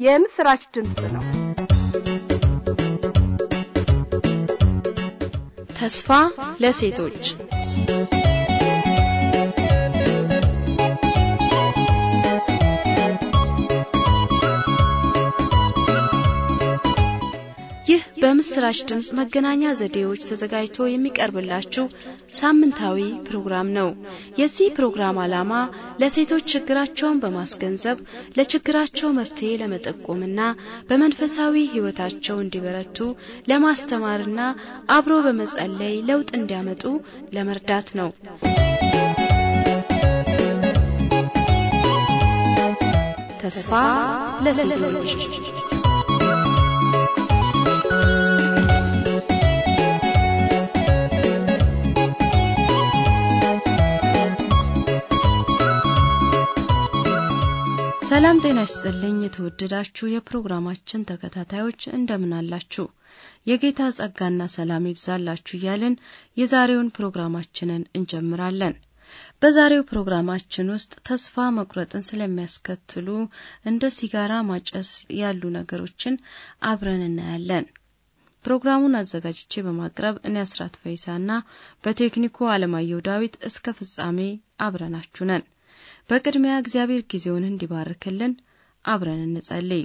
የምስራች ድምፅ ነው። ተስፋ ለሴቶች ይህ በምስራች ድምፅ መገናኛ ዘዴዎች ተዘጋጅቶ የሚቀርብላችሁ ሳምንታዊ ፕሮግራም ነው። የዚህ ፕሮግራም ዓላማ ለሴቶች ችግራቸውን በማስገንዘብ ለችግራቸው መፍትሄ ለመጠቆምና በመንፈሳዊ ሕይወታቸው እንዲበረቱ ለማስተማርና አብሮ በመጸለይ ለውጥ እንዲያመጡ ለመርዳት ነው። ተስፋ ለሴቶች ሰላም ጤና ይስጥልኝ። የተወደዳችሁ የፕሮግራማችን ተከታታዮች እንደምን አላችሁ? የጌታ ጸጋና ሰላም ይብዛላችሁ እያልን የዛሬውን ፕሮግራማችንን እንጀምራለን። በዛሬው ፕሮግራማችን ውስጥ ተስፋ መቁረጥን ስለሚያስከትሉ እንደ ሲጋራ ማጨስ ያሉ ነገሮችን አብረን እናያለን። ፕሮግራሙን አዘጋጅቼ በማቅረብ እኔ አስራት ፈይሳና በቴክኒኩ አለማየሁ ዳዊት እስከ ፍጻሜ አብረናችሁ ነን። በቅድሚያ እግዚአብሔር ጊዜውን እንዲባርክልን አብረን እንጸልይ።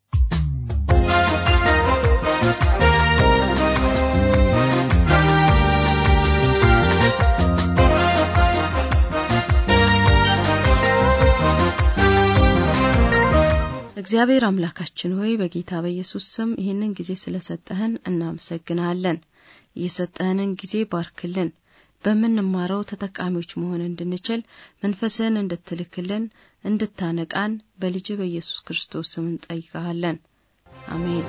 እግዚአብሔር አምላካችን ሆይ በጌታ በኢየሱስ ስም ይህንን ጊዜ ስለሰጠህን እናመሰግንሃለን። የሰጠህንን ጊዜ ባርክልን። በምንማረው ተጠቃሚዎች መሆን እንድንችል መንፈስህን እንድትልክልን እንድታነቃን በልጅ በኢየሱስ ክርስቶስ ስም እንጠይቀሃለን። አሜን።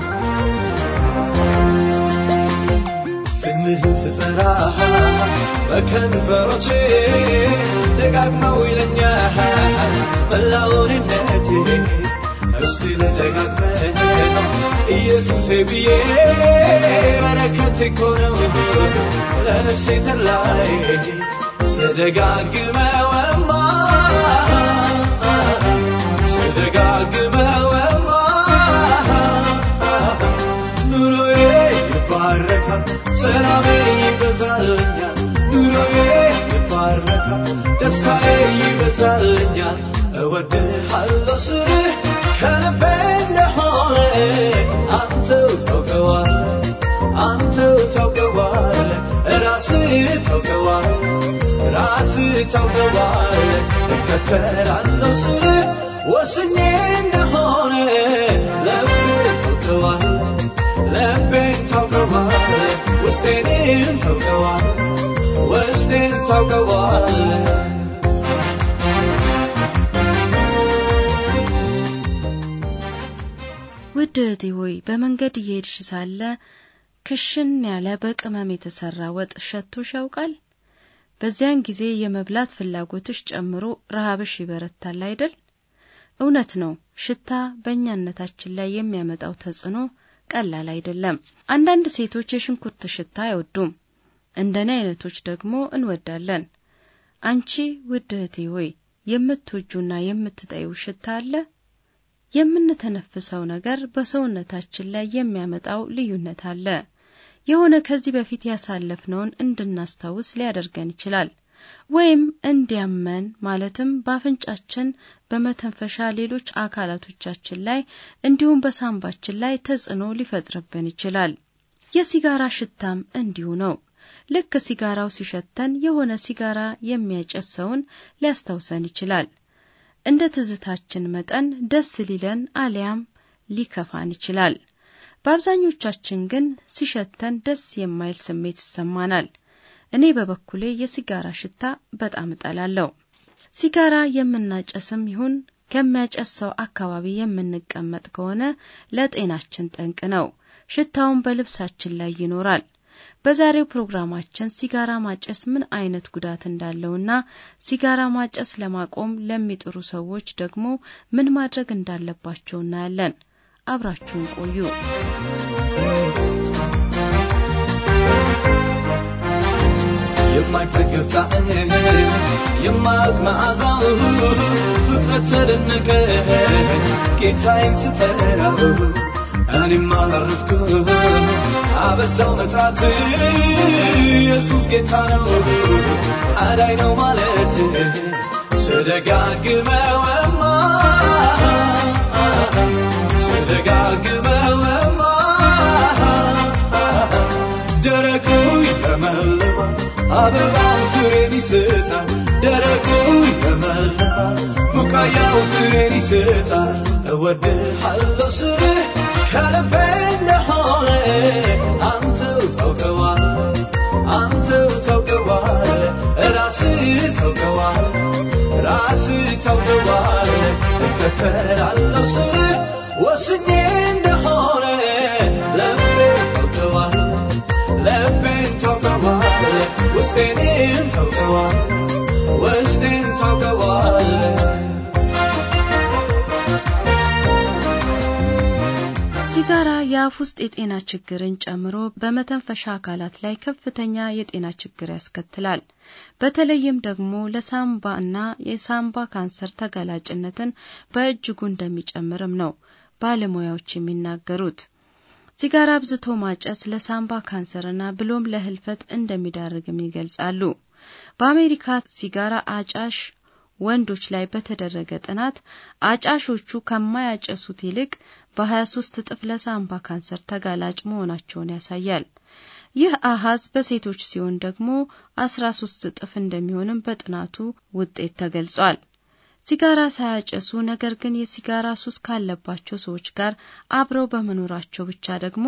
ስምህን ስጠራ በከንፈሮቼ ደጋግመው ይለኛል መላውንነቴ እስቲ ልደጋግመው ኢየሱሴ ብዬ በረከት እኮ ነው ለነፍሴ ተላይ ስደጋግመውማ ስደጋግመውማ ኑሮዬ ይባረካል፣ ሰላሜ ይበዛልኛል፣ ኑሮዬ ይባረካል፣ ደስታዬ ይበዛልኛል። እወድሃለሁ ስልህ ከልቤ እንደሆነ አንተው ታውቀዋለህ፣ አንተው ታውቀዋለህ፣ ራስህ ታውቀዋለህ፣ ራስህ ታውቀዋለህ። እከተላለሁ ስልህ ወስኜ እንደሆነ ልቤ ታውቀዋለህ፣ ልቤን ታውቀዋለህ፣ ውስጤንም ታውቀዋለህ፣ ውስጤን ታውቀዋለህ። ውድ እህቴ ሆይ በመንገድ እየሄድሽ ሳለ ክሽን ያለ በቅመም የተሰራ ወጥ ሸቶሽ ያውቃል? በዚያን ጊዜ የመብላት ፍላጎትሽ ጨምሮ ረሃብሽ ይበረታል አይደል? እውነት ነው። ሽታ በእኛነታችን ላይ የሚያመጣው ተጽዕኖ ቀላል አይደለም። አንዳንድ ሴቶች የሽንኩርት ሽታ አይወዱም፣ እንደኔ አይነቶች ደግሞ እንወዳለን። አንቺ ውድ እህቴ ሆይ የምትወጁና የምትጠይው ሽታ አለ? የምንተነፍሰው ነገር በሰውነታችን ላይ የሚያመጣው ልዩነት አለ። የሆነ ከዚህ በፊት ያሳለፍነውን እንድናስታውስ ሊያደርገን ይችላል። ወይም እንዲያመን ማለትም በአፍንጫችን፣ በመተንፈሻ ሌሎች አካላቶቻችን ላይ እንዲሁም በሳምባችን ላይ ተጽዕኖ ሊፈጥርብን ይችላል። የሲጋራ ሽታም እንዲሁ ነው። ልክ ሲጋራው ሲሸተን የሆነ ሲጋራ የሚያጨስ ሰውን ሊያስታውሰን ይችላል። እንደ ትዝታችን መጠን ደስ ሊለን አሊያም ሊከፋን ይችላል። በአብዛኞቻችን ግን ሲሸተን ደስ የማይል ስሜት ይሰማናል። እኔ በበኩሌ የሲጋራ ሽታ በጣም እጠላለሁ። ሲጋራ የምናጨስም ይሁን ከሚያጨስ ሰው አካባቢ የምንቀመጥ ከሆነ ለጤናችን ጠንቅ ነው። ሽታውን በልብሳችን ላይ ይኖራል። በዛሬው ፕሮግራማችን ሲጋራ ማጨስ ምን አይነት ጉዳት እንዳለውና ሲጋራ ማጨስ ለማቆም ለሚጥሩ ሰዎች ደግሞ ምን ማድረግ እንዳለባቸው እናያለን። አብራችሁን ቆዩ። የማይጠገብ ጣዕም የማያውቅ መዓዛው ፍጥረት ተደነቀ ጌታዬን ስጠራው እኔም አረፍኩ አበዛው መጥራት ኢየሱስ ጌታ ነው አዳኝ ነው ማለት ስደጋግመውማ ስደጋግመውማ ደረቁ ይለመልማል አበባው ፍሬን ይሰጣል ደረቁ ይለመልማል ቡቃያው ፍሬን ይሰጣል እወድሃለሁ ስልህ ከልቤ እንደሆነ አንተው ታውቀዋለህ አንተው ታውቀዋለህ ራስህ ታውቀዋለህ ራስህ ታውቀዋለህ እከተላለሁ ስልህ ወስኜ እንደሆነ ልቤ ታውቀዋለህ ልቤን ታውቀዋለህ ውስጤንም ታውቀዋለህ ውስጤን ታውቀዋለህ ሲጋራ የአፍ ውስጥ የጤና ችግርን ጨምሮ በመተንፈሻ አካላት ላይ ከፍተኛ የጤና ችግር ያስከትላል። በተለይም ደግሞ ለሳምባ እና የሳምባ ካንሰር ተጋላጭነትን በእጅጉ እንደሚጨምርም ነው ባለሙያዎች የሚናገሩት። ሲጋራ አብዝቶ ማጨስ ለሳምባ ካንሰርና ብሎም ለህልፈት እንደሚዳርግም ይገልጻሉ። በአሜሪካ ሲጋራ አጫሽ ወንዶች ላይ በተደረገ ጥናት አጫሾቹ ከማያጨሱት ይልቅ በ23 እጥፍ ለሳምባ ካንሰር ተጋላጭ መሆናቸውን ያሳያል። ይህ አሃዝ በሴቶች ሲሆን ደግሞ 13 እጥፍ እንደሚሆንም በጥናቱ ውጤት ተገልጿል። ሲጋራ ሳያጨሱ ነገር ግን የሲጋራ ሱስ ካለባቸው ሰዎች ጋር አብረው በመኖራቸው ብቻ ደግሞ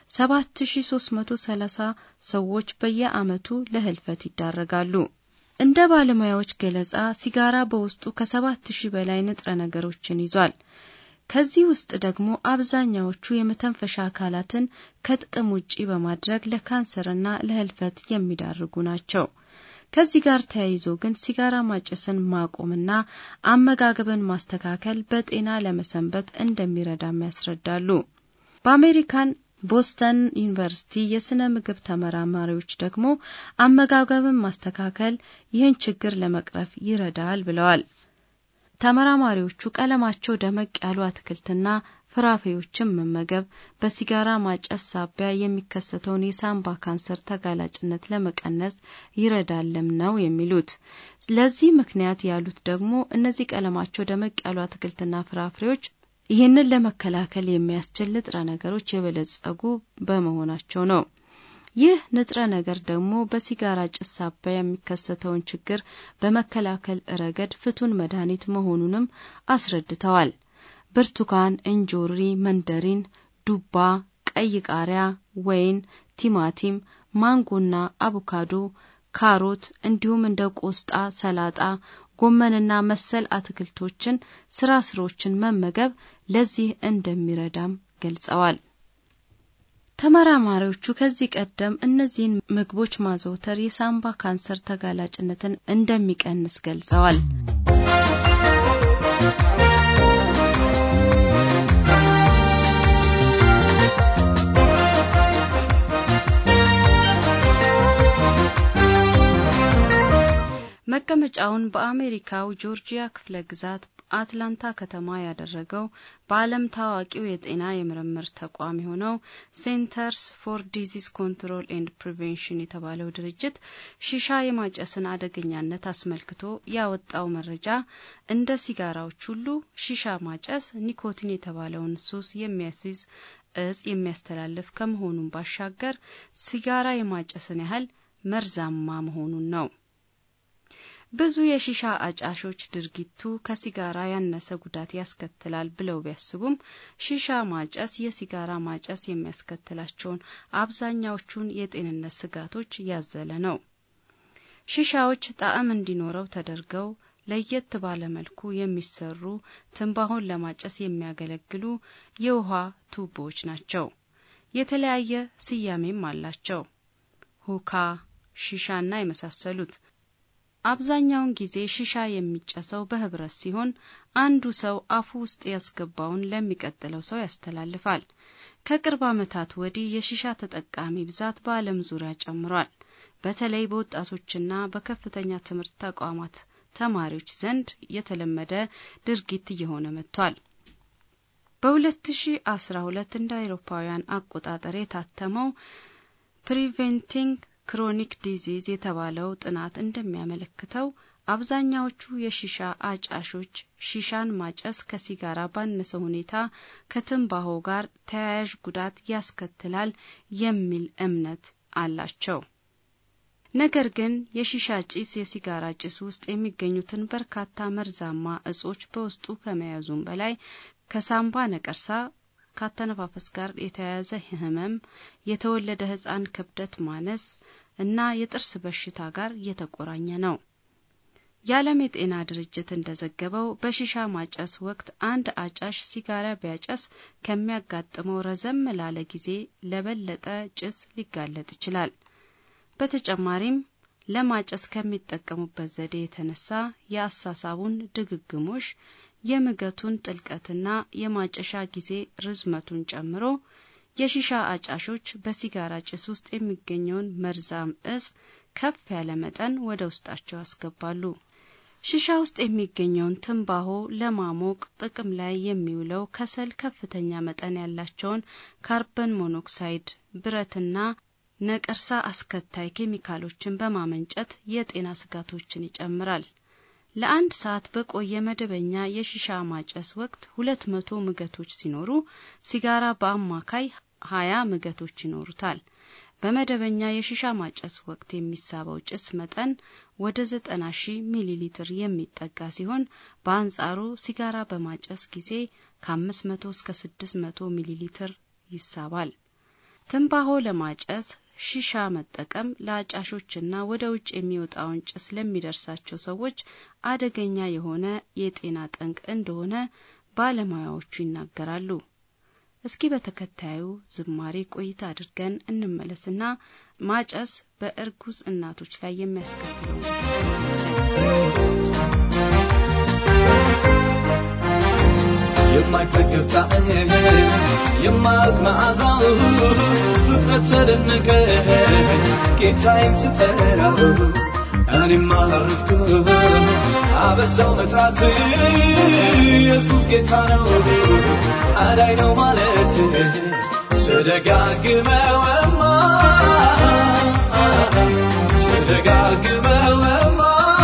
7330 ሰዎች በየዓመቱ ለህልፈት ይዳረጋሉ። እንደ ባለሙያዎች ገለጻ ሲጋራ በውስጡ ከሰባት ሺህ በላይ ንጥረ ነገሮችን ይዟል። ከዚህ ውስጥ ደግሞ አብዛኛዎቹ የመተንፈሻ አካላትን ከጥቅም ውጪ በማድረግ ለካንሰርና ለህልፈት የሚዳርጉ ናቸው። ከዚህ ጋር ተያይዞ ግን ሲጋራ ማጨስን ማቆምና አመጋገብን ማስተካከል በጤና ለመሰንበት እንደሚረዳም ያስረዳሉ። በአሜሪካን ቦስተን ዩኒቨርሲቲ የስነ ምግብ ተመራማሪዎች ደግሞ አመጋገብን ማስተካከል ይህን ችግር ለመቅረፍ ይረዳል ብለዋል። ተመራማሪዎቹ ቀለማቸው ደመቅ ያሉ አትክልትና ፍራፍሬዎችን መመገብ በሲጋራ ማጨስ ሳቢያ የሚከሰተውን የሳምባ ካንሰር ተጋላጭነት ለመቀነስ ይረዳልም ነው የሚሉት። ለዚህ ምክንያት ያሉት ደግሞ እነዚህ ቀለማቸው ደመቅ ያሉ አትክልትና ፍራፍሬዎች ይህንን ለመከላከል የሚያስችል ንጥረ ነገሮች የበለጸጉ በመሆናቸው ነው። ይህ ንጥረ ነገር ደግሞ በሲጋራ ጭስ ሳቢያ የሚከሰተውን ችግር በመከላከል ረገድ ፍቱን መድኃኒት መሆኑንም አስረድተዋል። ብርቱካን፣ እንጆሪ፣ መንደሪን፣ ዱባ፣ ቀይ ቃሪያ፣ ወይን፣ ቲማቲም፣ ማንጎና አቮካዶ፣ ካሮት እንዲሁም እንደ ቆስጣ፣ ሰላጣ፣ ጎመንና መሰል አትክልቶችን፣ ስራ ስሮችን መመገብ ለዚህ እንደሚረዳም ገልጸዋል። ተመራማሪዎቹ ከዚህ ቀደም እነዚህን ምግቦች ማዘውተር የሳምባ ካንሰር ተጋላጭነትን እንደሚቀንስ ገልጸዋል። መቀመጫውን በአሜሪካው ጆርጂያ ክፍለ ግዛት አትላንታ ከተማ ያደረገው በዓለም ታዋቂው የጤና የምርምር ተቋም የሆነው ሴንተርስ ፎር ዲዚዝ ኮንትሮል ኤንድ ፕሪቬንሽን የተባለው ድርጅት ሺሻ የማጨስን አደገኛነት አስመልክቶ ያወጣው መረጃ እንደ ሲጋራዎች ሁሉ ሺሻ ማጨስ ኒኮቲን የተባለውን ሱስ የሚያስይዝ እጽ የሚያስተላልፍ ከመሆኑም ባሻገር ሲጋራ የማጨስን ያህል መርዛማ መሆኑን ነው። ብዙ የሺሻ አጫሾች ድርጊቱ ከሲጋራ ያነሰ ጉዳት ያስከትላል ብለው ቢያስቡም ሺሻ ማጨስ የሲጋራ ማጨስ የሚያስከትላቸውን አብዛኛዎቹን የጤንነት ስጋቶች ያዘለ ነው። ሺሻዎች ጣዕም እንዲኖረው ተደርገው ለየት ባለ መልኩ የሚሰሩ ትንባሆን ለማጨስ የሚያገለግሉ የውሃ ቱቦዎች ናቸው። የተለያየ ስያሜም አላቸው። ሁካ፣ ሺሻና የመሳሰሉት። አብዛኛውን ጊዜ ሺሻ የሚጨሰው በህብረት ሲሆን አንዱ ሰው አፉ ውስጥ ያስገባውን ለሚቀጥለው ሰው ያስተላልፋል። ከቅርብ ዓመታት ወዲህ የሺሻ ተጠቃሚ ብዛት በዓለም ዙሪያ ጨምሯል። በተለይ በወጣቶችና በከፍተኛ ትምህርት ተቋማት ተማሪዎች ዘንድ የተለመደ ድርጊት እየሆነ መጥቷል። በ2012 እንደ አውሮፓውያን አቆጣጠር የታተመው ፕሪቬንቲንግ ክሮኒክ ዲዚዝ የተባለው ጥናት እንደሚያመለክተው አብዛኛዎቹ የሺሻ አጫሾች ሺሻን ማጨስ ከሲጋራ ባነሰ ሁኔታ ከትንባሆ ጋር ተያያዥ ጉዳት ያስከትላል የሚል እምነት አላቸው። ነገር ግን የሺሻ ጭስ የሲጋራ ጭስ ውስጥ የሚገኙትን በርካታ መርዛማ እጾች በውስጡ ከመያዙም በላይ ከሳምባ ነቀርሳ ካተነፋፈስ ጋር የተያያዘ ህመም፣ የተወለደ ህጻን ክብደት ማነስ እና የጥርስ በሽታ ጋር የተቆራኘ ነው። የዓለም የጤና ድርጅት እንደዘገበው በሺሻ ማጨስ ወቅት አንድ አጫሽ ሲጋራ ቢያጨስ ከሚያጋጥመው ረዘም ላለ ጊዜ ለበለጠ ጭስ ሊጋለጥ ይችላል። በተጨማሪም ለማጨስ ከሚጠቀሙበት ዘዴ የተነሳ የአሳሳቡን ድግግሞሽ፣ የምገቱን ጥልቀትና የማጨሻ ጊዜ ርዝመቱን ጨምሮ የሺሻ አጫሾች በሲጋራ ጭስ ውስጥ የሚገኘውን መርዛም እጽ ከፍ ያለ መጠን ወደ ውስጣቸው ያስገባሉ። ሺሻ ውስጥ የሚገኘውን ትንባሆ ለማሞቅ ጥቅም ላይ የሚውለው ከሰል ከፍተኛ መጠን ያላቸውን ካርበን ሞኖክሳይድ፣ ብረትና ነቀርሳ አስከታይ ኬሚካሎችን በማመንጨት የጤና ስጋቶችን ይጨምራል። ለአንድ ሰዓት በቆየ መደበኛ የሺሻ ማጨስ ወቅት ሁለት መቶ ምገቶች ሲኖሩ ሲጋራ በአማካይ ሀያ ምገቶች ይኖሩታል። በመደበኛ የሺሻ ማጨስ ወቅት የሚሳበው ጭስ መጠን ወደ ዘጠና ሺህ ሚሊ ሊትር የሚጠጋ ሲሆን በአንጻሩ ሲጋራ በማጨስ ጊዜ ከአምስት መቶ እስከ ስድስት መቶ ሚሊ ሊትር ይሳባል። ትንባሆ ለማጨስ ሺሻ መጠቀም ለአጫሾችና ወደ ውጭ የሚወጣውን ጭስ ለሚደርሳቸው ሰዎች አደገኛ የሆነ የጤና ጠንቅ እንደሆነ ባለሙያዎቹ ይናገራሉ። እስኪ በተከታዩ ዝማሬ ቆይታ አድርገን እንመለስና ማጨስ በእርጉዝ እናቶች ላይ የሚያስከትለው የማይጠገብ ጣዕም የማያልቅ መዓዛው ፍጥረት ተደነቀ ጌታዬን ስጠራው እኔም አላረፍኩ አበዛው መጥራት ኢየሱስ ጌታ ነው አዳይ ነው ማለት ስደጋግመውማ ስደጋግመውማ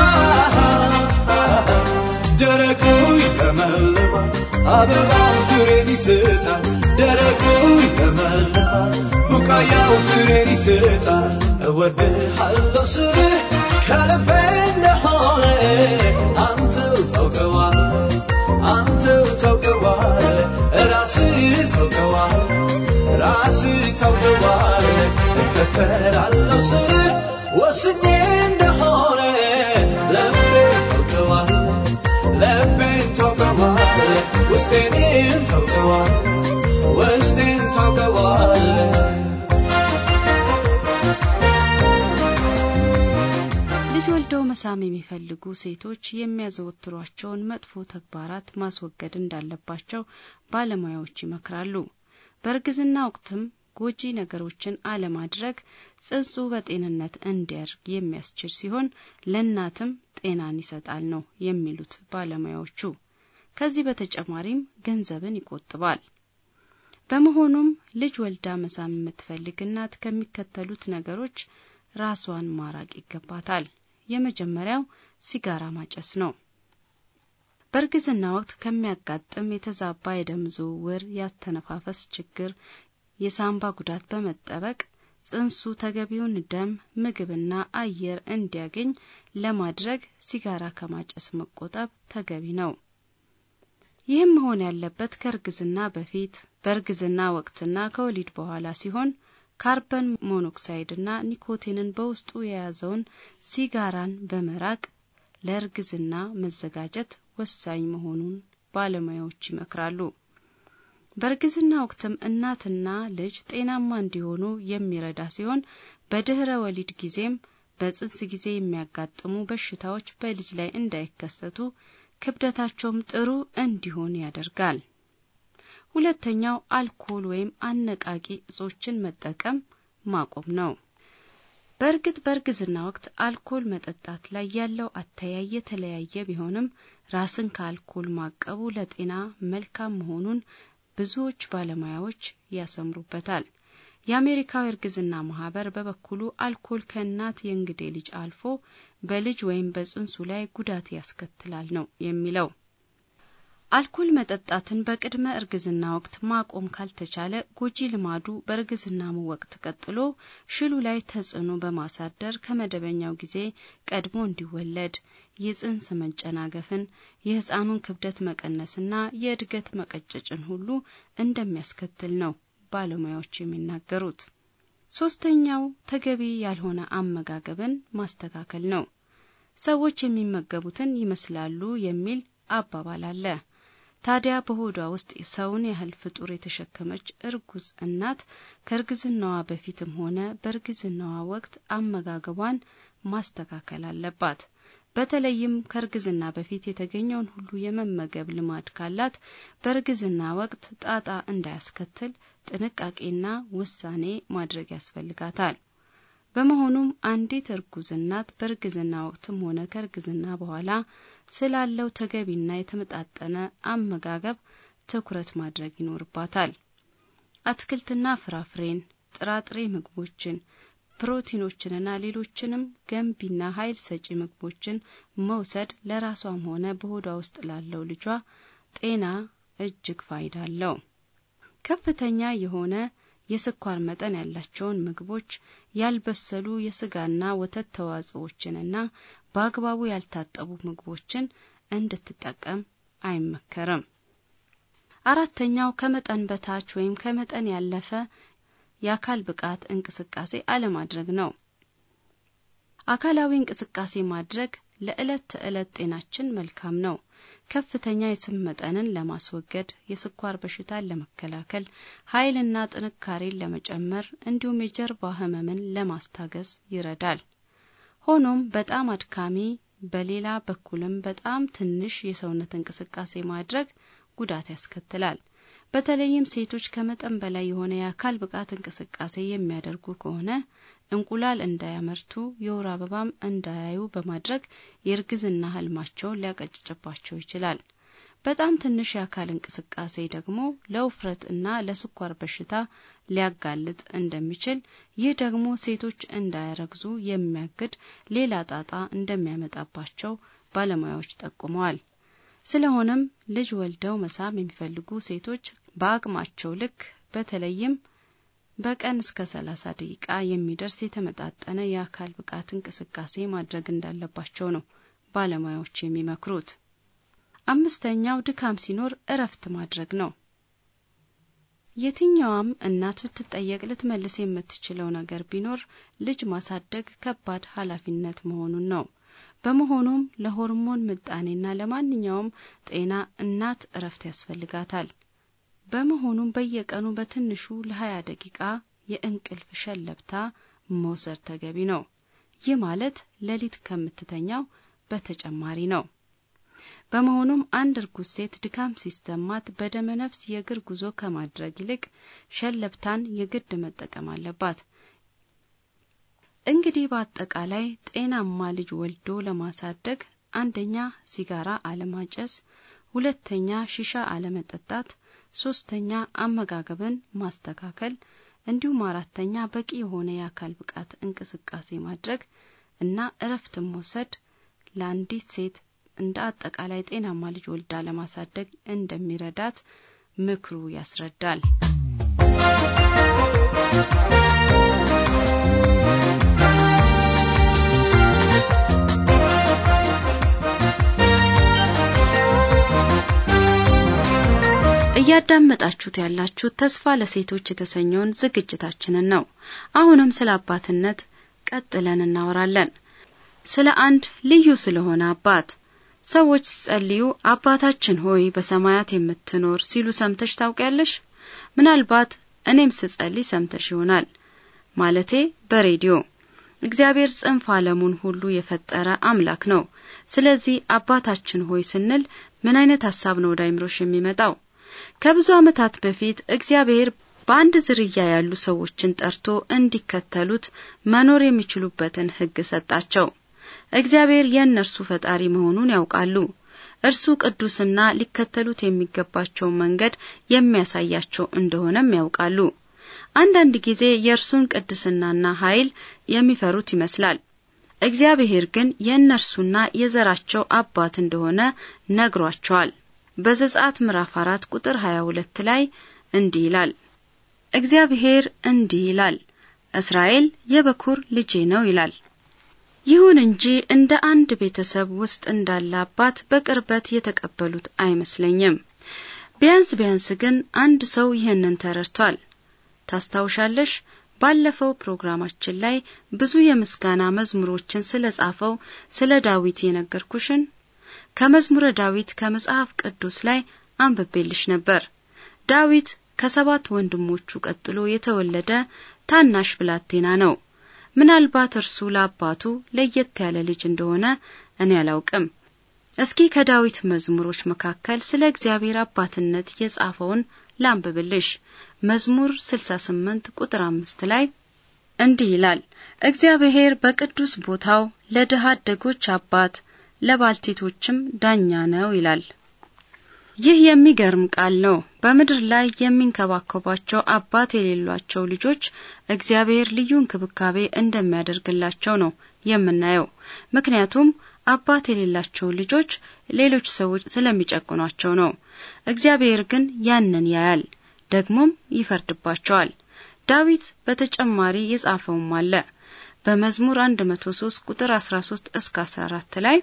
ደረቁ ይለመልማል አበባው ፍሬን ይሰጣል ደረቁ ይለመልማል ቡቃያው ፍሬን ይሰጣል እወድሃለሁ ስልህ ከልቤ እንደሆነ አንተው ታውቀዋለህ አንተው ታውቀዋለህ ራስህ ታውቀዋለህ ራስህ ታውቀዋለህ እከተላለሁ ስልህ ወስኜ እንደሆነ ልቤ ታውቀዋለህ ልቤን ታውቀዋለህ ውስጤን ታውቀዋለህ ውስጤን ታውቀዋለህ ልጅ ወልደው መሳም የሚፈልጉ ሴቶች የሚያዘወትሯቸውን መጥፎ ተግባራት ማስወገድ እንዳለባቸው ባለሙያዎች ይመክራሉ። በእርግዝና ወቅትም ጎጂ ነገሮችን አለማድረግ ጽንሱ በጤንነት እንዲያድግ የሚያስችል ሲሆን ለእናትም ጤናን ይሰጣል ነው የሚሉት ባለሙያዎቹ። ከዚህ በተጨማሪም ገንዘብን ይቆጥባል። በመሆኑም ልጅ ወልዳ መሳም የምትፈልግ እናት ከሚከተሉት ነገሮች ራሷን ማራቅ ይገባታል። የመጀመሪያው ሲጋራ ማጨስ ነው። በእርግዝና ወቅት ከሚያጋጥም የተዛባ የደም ዝውውር፣ ያተነፋፈስ ችግር፣ የሳምባ ጉዳት በመጠበቅ ጽንሱ ተገቢውን ደም፣ ምግብና አየር እንዲያገኝ ለማድረግ ሲጋራ ከማጨስ መቆጠብ ተገቢ ነው። ይህም መሆን ያለበት ከእርግዝና በፊት፣ በእርግዝና ወቅትና ከወሊድ በኋላ ሲሆን ካርበን ሞኖክሳይድና ኒኮቲንን በውስጡ የያዘውን ሲጋራን በመራቅ ለእርግዝና መዘጋጀት ወሳኝ መሆኑን ባለሙያዎች ይመክራሉ። በእርግዝና ወቅትም እናትና ልጅ ጤናማ እንዲሆኑ የሚረዳ ሲሆን በድህረ ወሊድ ጊዜም በጽንስ ጊዜ የሚያጋጥሙ በሽታዎች በልጅ ላይ እንዳይከሰቱ ክብደታቸውም ጥሩ እንዲሆን ያደርጋል። ሁለተኛው አልኮል ወይም አነቃቂ እጾችን መጠቀም ማቆም ነው። በእርግጥ በእርግዝና ወቅት አልኮል መጠጣት ላይ ያለው አተያይ የተለያየ ቢሆንም ራስን ከአልኮል ማቀቡ ለጤና መልካም መሆኑን ብዙዎች ባለሙያዎች ያሰምሩበታል። የአሜሪካው እርግዝና ማህበር በበኩሉ አልኮል ከእናት የእንግዴ ልጅ አልፎ በልጅ ወይም በጽንሱ ላይ ጉዳት ያስከትላል ነው የሚለው። አልኮል መጠጣትን በቅድመ እርግዝና ወቅት ማቆም ካልተቻለ ጎጂ ልማዱ በእርግዝናሙ ወቅት ቀጥሎ ሽሉ ላይ ተጽዕኖ በማሳደር ከመደበኛው ጊዜ ቀድሞ እንዲወለድ የጽንስ መጨናገፍን፣ የሕፃኑን ክብደት መቀነስና የእድገት መቀጨጭን ሁሉ እንደሚያስከትል ነው ባለሙያዎች የሚናገሩት። ሶስተኛው ተገቢ ያልሆነ አመጋገብን ማስተካከል ነው። ሰዎች የሚመገቡትን ይመስላሉ የሚል አባባል አለ። ታዲያ በሆዷ ውስጥ ሰውን ያህል ፍጡር የተሸከመች እርጉዝ እናት ከእርግዝናዋ በፊትም ሆነ በእርግዝናዋ ወቅት አመጋገቧን ማስተካከል አለባት። በተለይም ከእርግዝና በፊት የተገኘውን ሁሉ የመመገብ ልማድ ካላት በእርግዝና ወቅት ጣጣ እንዳያስከትል ጥንቃቄና ውሳኔ ማድረግ ያስፈልጋታል። በመሆኑም አንዲት እርጉዝ እናት በእርግዝና ወቅትም ሆነ ከእርግዝና በኋላ ስላለው ተገቢና የተመጣጠነ አመጋገብ ትኩረት ማድረግ ይኖርባታል። አትክልትና ፍራፍሬን፣ ጥራጥሬ ምግቦችን ፕሮቲኖችንና ሌሎችንም ገንቢና ኃይል ሰጪ ምግቦችን መውሰድ ለራሷም ሆነ በሆዷ ውስጥ ላለው ልጇ ጤና እጅግ ፋይዳ አለው። ከፍተኛ የሆነ የስኳር መጠን ያላቸውን ምግቦች፣ ያልበሰሉ የስጋና ወተት ተዋጽኦችንና በአግባቡ ያልታጠቡ ምግቦችን እንድትጠቀም አይመከርም። አራተኛው ከመጠን በታች ወይም ከመጠን ያለፈ የአካል ብቃት እንቅስቃሴ አለማድረግ ነው። አካላዊ እንቅስቃሴ ማድረግ ለዕለት ተዕለት ጤናችን መልካም ነው። ከፍተኛ የስብ መጠንን ለማስወገድ፣ የስኳር በሽታን ለመከላከል፣ ኃይልና ጥንካሬን ለመጨመር እንዲሁም የጀርባ ህመምን ለማስታገስ ይረዳል። ሆኖም በጣም አድካሚ፣ በሌላ በኩልም በጣም ትንሽ የሰውነት እንቅስቃሴ ማድረግ ጉዳት ያስከትላል። በተለይም ሴቶች ከመጠን በላይ የሆነ የአካል ብቃት እንቅስቃሴ የሚያደርጉ ከሆነ እንቁላል እንዳያመርቱ የወር አበባም እንዳያዩ በማድረግ የእርግዝና ህልማቸውን ሊያቀጭጭባቸው ይችላል። በጣም ትንሽ የአካል እንቅስቃሴ ደግሞ ለውፍረት እና ለስኳር በሽታ ሊያጋልጥ እንደሚችል፣ ይህ ደግሞ ሴቶች እንዳያረግዙ የሚያግድ ሌላ ጣጣ እንደሚያመጣባቸው ባለሙያዎች ጠቁመዋል። ስለሆነም ልጅ ወልደው መሳም የሚፈልጉ ሴቶች በአቅማቸው ልክ በተለይም በቀን እስከ ሰላሳ ደቂቃ የሚደርስ የተመጣጠነ የአካል ብቃት እንቅስቃሴ ማድረግ እንዳለባቸው ነው ባለሙያዎች የሚመክሩት። አምስተኛው ድካም ሲኖር እረፍት ማድረግ ነው። የትኛዋም እናት ብትጠየቅ ልትመልስ የምትችለው ነገር ቢኖር ልጅ ማሳደግ ከባድ ኃላፊነት መሆኑን ነው። በመሆኑም ለሆርሞን ምጣኔና ለማንኛውም ጤና እናት እረፍት ያስፈልጋታል። በመሆኑም በየቀኑ በትንሹ ለሀያ ደቂቃ የእንቅልፍ ሸለብታ መውሰድ ተገቢ ነው። ይህ ማለት ሌሊት ከምትተኛው በተጨማሪ ነው። በመሆኑም አንድ እርጉዝ ሴት ድካም ሲሰማት በደመ ነፍስ የእግር ጉዞ ከማድረግ ይልቅ ሸለብታን የግድ መጠቀም አለባት። እንግዲህ በአጠቃላይ ጤናማ ልጅ ወልዶ ለማሳደግ አንደኛ ሲጋራ አለማጨስ፣ ሁለተኛ ሺሻ አለመጠጣት፣ ሶስተኛ አመጋገብን ማስተካከል እንዲሁም አራተኛ በቂ የሆነ የአካል ብቃት እንቅስቃሴ ማድረግ እና እረፍትን መውሰድ ለአንዲት ሴት እንደ አጠቃላይ ጤናማ ልጅ ወልዳ ለማሳደግ እንደሚረዳት ምክሩ ያስረዳል። እያዳመጣችሁት ያላችሁት ተስፋ ለሴቶች የተሰኘውን ዝግጅታችንን ነው። አሁንም ስለ አባትነት ቀጥለን እናወራለን። ስለ አንድ ልዩ ስለሆነ አባት ሰዎች ሲጸልዩ አባታችን ሆይ በሰማያት የምትኖር ሲሉ ሰምተሽ ታውቂያለሽ? ምናልባት እኔም ስጸልይ ሰምተሽ ይሆናል። ማለቴ በሬዲዮ እግዚአብሔር ጽንፍ ዓለሙን ሁሉ የፈጠረ አምላክ ነው። ስለዚህ አባታችን ሆይ ስንል ምን አይነት ሀሳብ ነው ወደ አይምሮሽ የሚመጣው? ከብዙ ዓመታት በፊት እግዚአብሔር በአንድ ዝርያ ያሉ ሰዎችን ጠርቶ እንዲከተሉት መኖር የሚችሉበትን ሕግ ሰጣቸው። እግዚአብሔር የእነርሱ ፈጣሪ መሆኑን ያውቃሉ። እርሱ ቅዱስና ሊከተሉት የሚገባቸውን መንገድ የሚያሳያቸው እንደሆነም ያውቃሉ። አንዳንድ ጊዜ የእርሱን ቅድስናና ኃይል የሚፈሩት ይመስላል። እግዚአብሔር ግን የእነርሱና የዘራቸው አባት እንደሆነ ነግሯቸዋል። በዘጸአት ምዕራፍ አራት ቁጥር ሀያ ሁለት ላይ እንዲህ ይላል እግዚአብሔር እንዲህ ይላል፣ እስራኤል የበኩር ልጄ ነው ይላል። ይሁን እንጂ እንደ አንድ ቤተሰብ ውስጥ እንዳለ አባት በቅርበት የተቀበሉት አይመስለኝም። ቢያንስ ቢያንስ ግን አንድ ሰው ይህንን ተረድቷል። ታስታውሻለሽ? ባለፈው ፕሮግራማችን ላይ ብዙ የምስጋና መዝሙሮችን ስለ ጻፈው ስለ ዳዊት የነገርኩሽን ከመዝሙረ ዳዊት ከመጽሐፍ ቅዱስ ላይ አንብቤልሽ ነበር። ዳዊት ከሰባት ወንድሞቹ ቀጥሎ የተወለደ ታናሽ ብላቴና ነው። ምናልባት እርሱ ለአባቱ ለየት ያለ ልጅ እንደሆነ እኔ አላውቅም። እስኪ ከዳዊት መዝሙሮች መካከል ስለ እግዚአብሔር አባትነት የጻፈውን ላንብብልሽ። መዝሙር 68 ቁጥር አምስት ላይ እንዲህ ይላል፣ እግዚአብሔር በቅዱስ ቦታው ለድሃ አደጎች አባት ለባልቴቶችም ዳኛ ነው ይላል። ይህ የሚገርም ቃል ነው። በምድር ላይ የሚንከባከቧቸው አባት የሌሏቸው ልጆች እግዚአብሔር ልዩ እንክብካቤ እንደሚያደርግላቸው ነው የምናየው። ምክንያቱም አባት የሌላቸው ልጆች ሌሎች ሰዎች ስለሚጨቁኗቸው ነው። እግዚአብሔር ግን ያንን ያያል፣ ደግሞም ይፈርድባቸዋል። ዳዊት በተጨማሪ የጻፈውም አለ። በመዝሙር 103 ቁጥር 13 እስከ 14 ላይ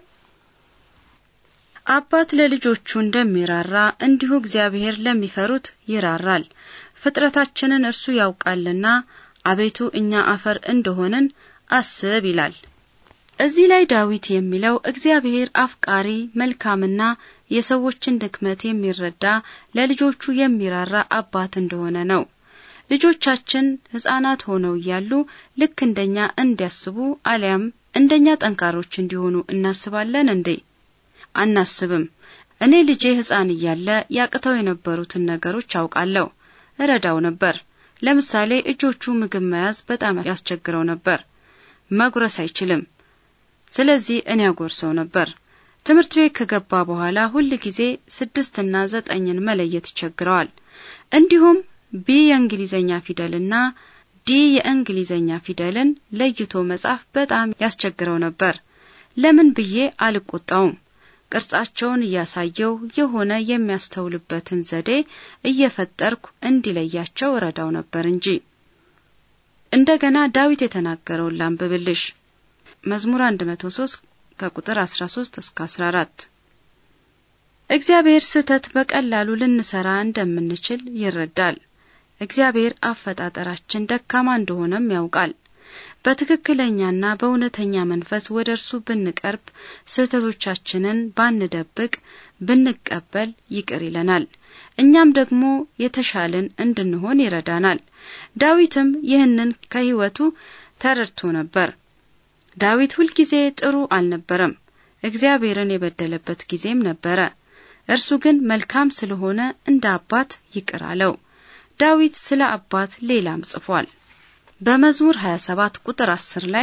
አባት ለልጆቹ እንደሚራራ እንዲሁ እግዚአብሔር ለሚፈሩት ይራራል። ፍጥረታችንን እርሱ ያውቃልና አቤቱ እኛ አፈር እንደሆንን አስብ ይላል። እዚህ ላይ ዳዊት የሚለው እግዚአብሔር አፍቃሪ፣ መልካምና የሰዎችን ድክመት የሚረዳ ለልጆቹ የሚራራ አባት እንደሆነ ነው። ልጆቻችን ሕፃናት ሆነው እያሉ ልክ እንደኛ እንዲያስቡ አሊያም እንደኛ ጠንካሮች እንዲሆኑ እናስባለን እንዴ? አናስብም። እኔ ልጄ ሕፃን እያለ ያቅተው የነበሩትን ነገሮች አውቃለሁ፣ እረዳው ነበር። ለምሳሌ እጆቹ ምግብ መያዝ በጣም ያስቸግረው ነበር። መጉረስ አይችልም። ስለዚህ እኔ ያጎርሰው ነበር። ትምህርት ቤት ከገባ በኋላ ሁል ጊዜ ስድስትና ዘጠኝን መለየት ይቸግረዋል። እንዲሁም ቢ የእንግሊዘኛ ፊደልና ዲ የእንግሊዘኛ ፊደልን ለይቶ መጻፍ በጣም ያስቸግረው ነበር። ለምን ብዬ አልቆጣውም። ቅርጻቸውን እያሳየው የሆነ የሚያስተውልበትን ዘዴ እየፈጠርኩ እንዲለያቸው እረዳው ነበር እንጂ። እንደገና ዳዊት የተናገረውን ላንብብልሽ። መዝሙር 103 ከቁጥር 13 እስከ 14 እግዚአብሔር ስህተት በቀላሉ ልንሰራ እንደምንችል ይረዳል። እግዚአብሔር አፈጣጠራችን ደካማ እንደሆነም ያውቃል። በትክክለኛና በእውነተኛ መንፈስ ወደ እርሱ ብንቀርብ ስህተቶቻችንን ባንደብቅ ብንቀበል ይቅር ይለናል። እኛም ደግሞ የተሻልን እንድንሆን ይረዳናል። ዳዊትም ይህንን ከሕይወቱ ተረድቶ ነበር። ዳዊት ሁልጊዜ ጥሩ አልነበረም። እግዚአብሔርን የበደለበት ጊዜም ነበረ። እርሱ ግን መልካም ስለሆነ እንደ አባት ይቅር አለው። ዳዊት ስለ አባት ሌላም ጽፏል። በመዝሙር 27 ቁጥር 10 ላይ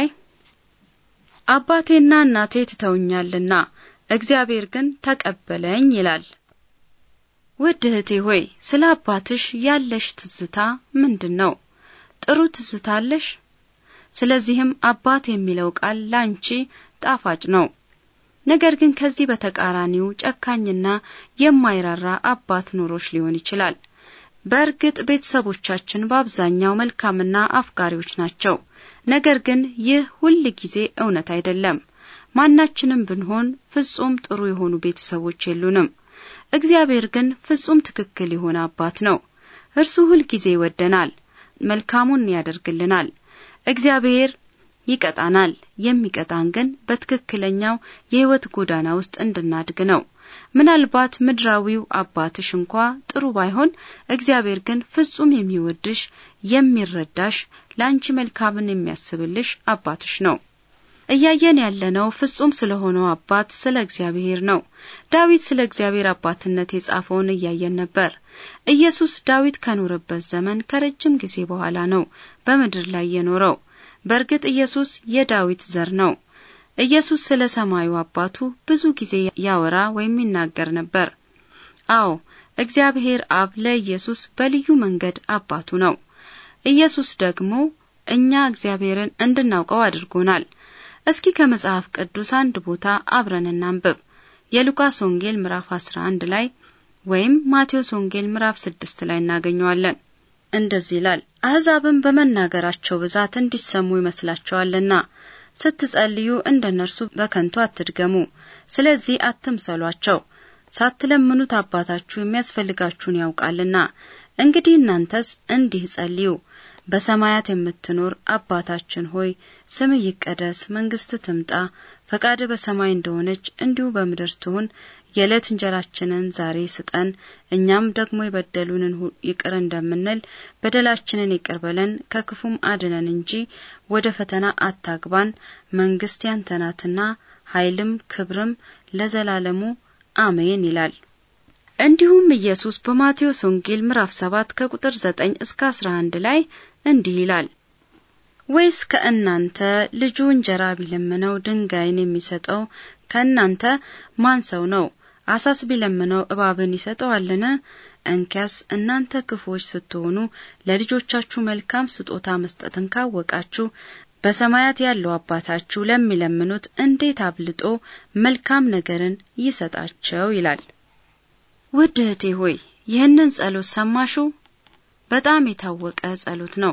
አባቴና እናቴ ትተውኛልና እግዚአብሔር ግን ተቀበለኝ ይላል። ውድ እህቴ ሆይ ስለ አባትሽ ያለሽ ትዝታ ምንድን ነው? ጥሩ ትዝታ አለሽ? ስለዚህም አባት የሚለው ቃል ላንቺ ጣፋጭ ነው። ነገር ግን ከዚህ በተቃራኒው ጨካኝና የማይራራ አባት ኑሮሽ ሊሆን ይችላል። በእርግጥ ቤተሰቦቻችን በአብዛኛው መልካምና አፍቃሪዎች ናቸው። ነገር ግን ይህ ሁል ጊዜ እውነት አይደለም። ማናችንም ብንሆን ፍጹም ጥሩ የሆኑ ቤተሰቦች የሉንም። እግዚአብሔር ግን ፍጹም ትክክል የሆነ አባት ነው። እርሱ ሁል ጊዜ ይወደናል፣ መልካሙን ያደርግልናል። እግዚአብሔር ይቀጣናል። የሚቀጣን ግን በትክክለኛው የሕይወት ጎዳና ውስጥ እንድናድግ ነው። ምናልባት ምድራዊው አባትሽ እንኳ ጥሩ ባይሆን እግዚአብሔር ግን ፍጹም የሚወድሽ የሚረዳሽ፣ ለአንቺ መልካምን የሚያስብልሽ አባትሽ ነው። እያየን ያለነው ፍጹም ስለሆነው አባት ስለ እግዚአብሔር ነው። ዳዊት ስለ እግዚአብሔር አባትነት የጻፈውን እያየን ነበር። ኢየሱስ ዳዊት ከኖረበት ዘመን ከረጅም ጊዜ በኋላ ነው በምድር ላይ የኖረው። በእርግጥ ኢየሱስ የዳዊት ዘር ነው። ኢየሱስ ስለ ሰማዩ አባቱ ብዙ ጊዜ ያወራ ወይም ይናገር ነበር። አዎ እግዚአብሔር አብ ለኢየሱስ በልዩ መንገድ አባቱ ነው። ኢየሱስ ደግሞ እኛ እግዚአብሔርን እንድናውቀው አድርጎናል። እስኪ ከመጽሐፍ ቅዱስ አንድ ቦታ አብረን እናንብብ። የሉቃስ ወንጌል ምዕራፍ 11 ላይ ወይም ማቴዎስ ወንጌል ምዕራፍ 6 ላይ እናገኘዋለን። እንደዚህ ይላል፣ አሕዛብም በመናገራቸው ብዛት እንዲሰሙ ይመስላቸዋልና ስትጸልዩ እንደ እነርሱ በከንቱ አትድገሙ። ስለዚህ አትምሰሏቸው፣ ሳትለምኑት አባታችሁ የሚያስፈልጋችሁን ያውቃልና። እንግዲህ እናንተስ እንዲህ ጸልዩ በሰማያት የምትኖር አባታችን ሆይ ስምህ ይቀደስ፣ መንግስት ትምጣ፣ ፈቃድ በሰማይ እንደሆነች እንዲሁ በምድር ትሁን። የዕለት እንጀራችንን ዛሬ ስጠን፣ እኛም ደግሞ የበደሉንን ይቅር እንደምንል በደላችንን ይቅር በለን፣ ከክፉም አድነን እንጂ ወደ ፈተና አታግባን፣ መንግስት ያንተ ናትና ኃይልም ክብርም ለዘላለሙ አሜን ይላል። እንዲሁም ኢየሱስ በማቴዎስ ወንጌል ምዕራፍ 7 ከቁጥር 9 እስከ 11 ላይ እንዲህ ይላል፣ ወይስ ከእናንተ ልጁ እንጀራ ቢለምነው ድንጋይን የሚሰጠው ከእናንተ ማን ሰው ነው? አሳስ ቢለምነው እባብን ይሰጠዋልን? እንኪያስ እናንተ ክፉዎች ስትሆኑ ለልጆቻችሁ መልካም ስጦታ መስጠትን ካወቃችሁ በሰማያት ያለው አባታችሁ ለሚለምኑት እንዴት አብልጦ መልካም ነገርን ይሰጣቸው ይላል። ውድ እህቴ ሆይ ይህንን ጸሎት ሰማሹ? በጣም የታወቀ ጸሎት ነው።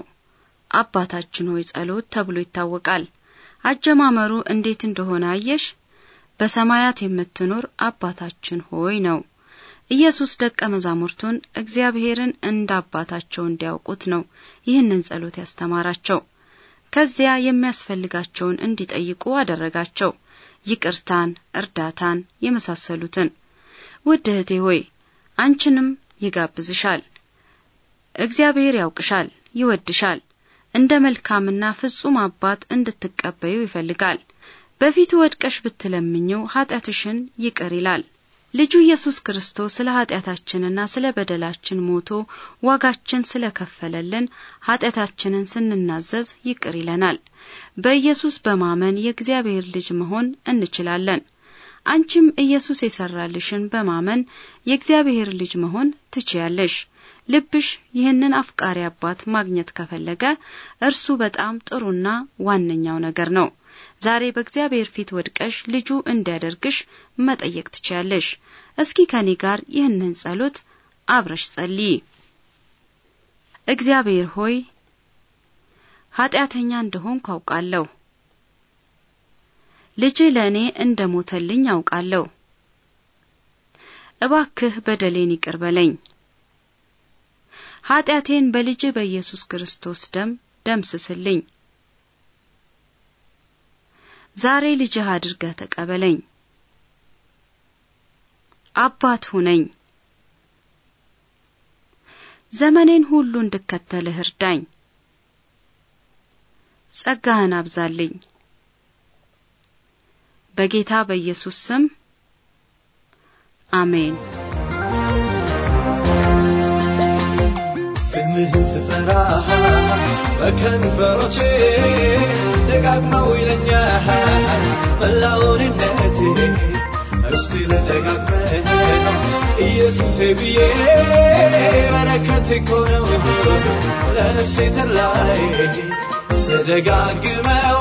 አባታችን ሆይ ጸሎት ተብሎ ይታወቃል። አጀማመሩ እንዴት እንደሆነ አየሽ? በሰማያት የምትኖር አባታችን ሆይ ነው። ኢየሱስ ደቀ መዛሙርቱን እግዚአብሔርን እንደ አባታቸው እንዲያውቁት ነው ይህንን ጸሎት ያስተማራቸው። ከዚያ የሚያስፈልጋቸውን እንዲጠይቁ አደረጋቸው። ይቅርታን፣ እርዳታን የመሳሰሉትን። ውድ እህቴ ሆይ አንቺንም ይጋብዝሻል። እግዚአብሔር ያውቅሻል፣ ይወድሻል። እንደ መልካምና ፍጹም አባት እንድትቀበዩ ይፈልጋል። በፊቱ ወድቀሽ ብትለምኚው ኃጢአትሽን ይቅር ይላል። ልጁ ኢየሱስ ክርስቶስ ስለ ኃጢአታችንና ስለ በደላችን ሞቶ ዋጋችን ስለ ከፈለልን ኃጢአታችንን ስንናዘዝ ይቅር ይለናል። በኢየሱስ በማመን የእግዚአብሔር ልጅ መሆን እንችላለን። አንቺም ኢየሱስ የሰራልሽን በማመን የእግዚአብሔር ልጅ መሆን ትችያለሽ። ልብሽ ይህንን አፍቃሪ አባት ማግኘት ከፈለገ እርሱ በጣም ጥሩና ዋነኛው ነገር ነው። ዛሬ በእግዚአብሔር ፊት ወድቀሽ ልጁ እንዲያደርግሽ መጠየቅ ትችያለሽ። እስኪ ከኔ ጋር ይህንን ጸሎት አብረሽ ጸልይ። እግዚአብሔር ሆይ ኃጢአተኛ እንደሆንኩ አውቃለሁ። ልጅ ለእኔ እንደ ሞተልኝ አውቃለሁ። እባክህ በደሌን ይቅር በለኝ። ኃጢአቴን በልጅ በኢየሱስ ክርስቶስ ደም ደምስስልኝ። ዛሬ ልጅህ አድርገህ ተቀበለኝ። አባት ሁነኝ። ዘመኔን ሁሉ እንድከተልህ እርዳኝ። ጸጋህን አብዛልኝ። በጌታ በኢየሱስ ስም አሜን። ስምህን ስጠራ በከንፈሮቼ ደጋግመው ይለኛል መላውንነቴ እስቲ ልደጋግመህ ኢየሱሴ ብዬ በረከት እኮ ነው ለነፍሴ ተላይ ስደጋግመው